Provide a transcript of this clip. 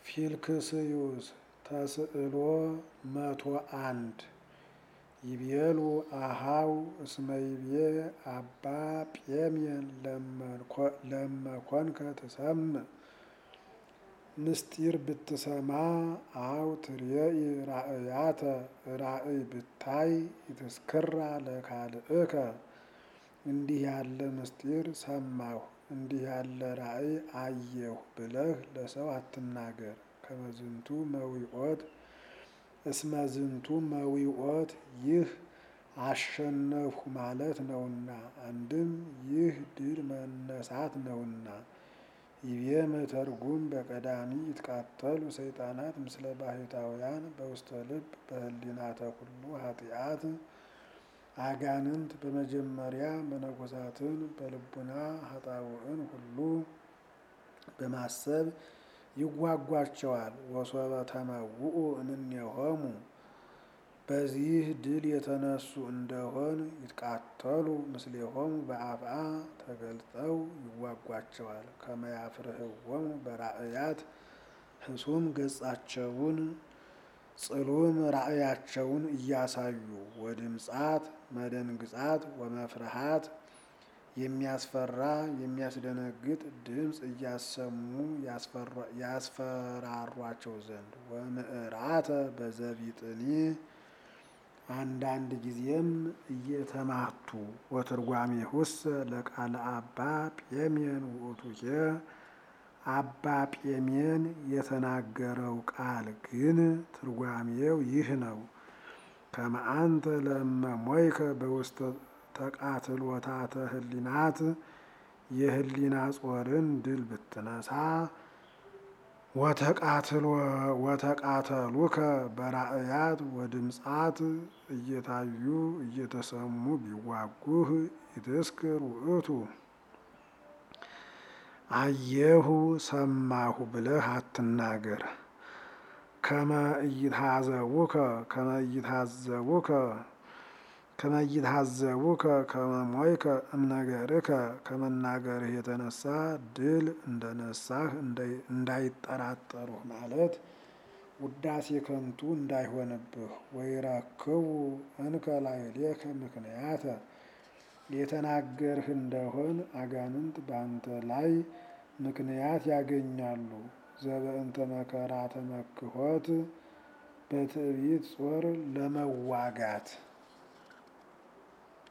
ፊልክስዩስ ተስዕሎ መቶ አንድ ይቤሉ አሃው እስመ ይቤ አባ ጴሜን ለመኮንከ ትሰምዕ ምስጢር ብትሰማ አው ትሬኢ ራእያተ ራእይ ብታይ ይትስክራ ለካልእከ እንዲህ ያለ ምስጢር ሰማሁ እንዲህ ያለ ራእይ አየሁ ብለህ ለሰው አትናገር። ከመዝንቱ መዊኦት እስመ ዝንቱ መዊኦት ይህ አሸነፍሁ ማለት ነውና፣ አንድም ይህ ድል መነሳት ነውና። ይቤ መተርጉም በቀዳሚ ይትቃተሉ ሰይጣናት ምስለ ባሕታውያን በውስተ ልብ በህሊናተ ኩሉ ኃጢአት አጋንንት በመጀመሪያ መነኮሳትን በልቡና ኃጣውእን ሁሉ በማሰብ ይዋጓቸዋል። ወሶበ ተመውኡ እምኔሆሙ በዚህ ድል የተነሱ እንደሆን ይትቃተሉ ምስሌሆሙ በአፍአ ተገልጠው ይዋጓቸዋል። ከመያፍርህዎሙ በራእያት ህሱም ገጻቸውን ጽሉም ራእያቸውን እያሳዩ ወድምጻት መደንግጻት ወመፍርሃት የሚያስፈራ የሚያስደነግጥ ድምፅ እያሰሙ ያስፈራሯቸው ዘንድ ወምዕራተ በዘቢጥኒ አንዳንድ ጊዜም እየተማቱ ወትርጓሜሁሰ ለቃለ አባ ጴሜን ውእቱኬ አባ ጴሜን የተናገረው ቃል ግን ትርጓሜው ይህ ነው። ከመአንተ ለመሞይከ በውስተ ተቃትሎታተ ህሊናት የህሊና ጾርን ድል ብትነሳ ወተቃተሉከ በራእያት ወድምጻት እየታዩ እየተሰሙ ቢዋጉህ ይትስክር ውእቱ አየሁ ሰማሁ ብለህ አትናገር። ከመ ኢይትሃዘቡከ ከመ ኢይትሃዘቡከ ከመ ኢይትሃዘቡከ ከመ ሞይከ እምነገርከ ከመናገርህ የተነሳ ድል እንደነሳህ እንዳይጠራጠሩህ ማለት ውዳሴ ከንቱ እንዳይሆንብህ። ወይረክቡ እንከ ላዕሌከ ምክንያተ የተናገርህ እንደሆን አጋንንት በአንተ ላይ ምክንያት ያገኛሉ። ዘበእንተ መከራ ተመክሖት በትዕቢት ጾር ለመዋጋት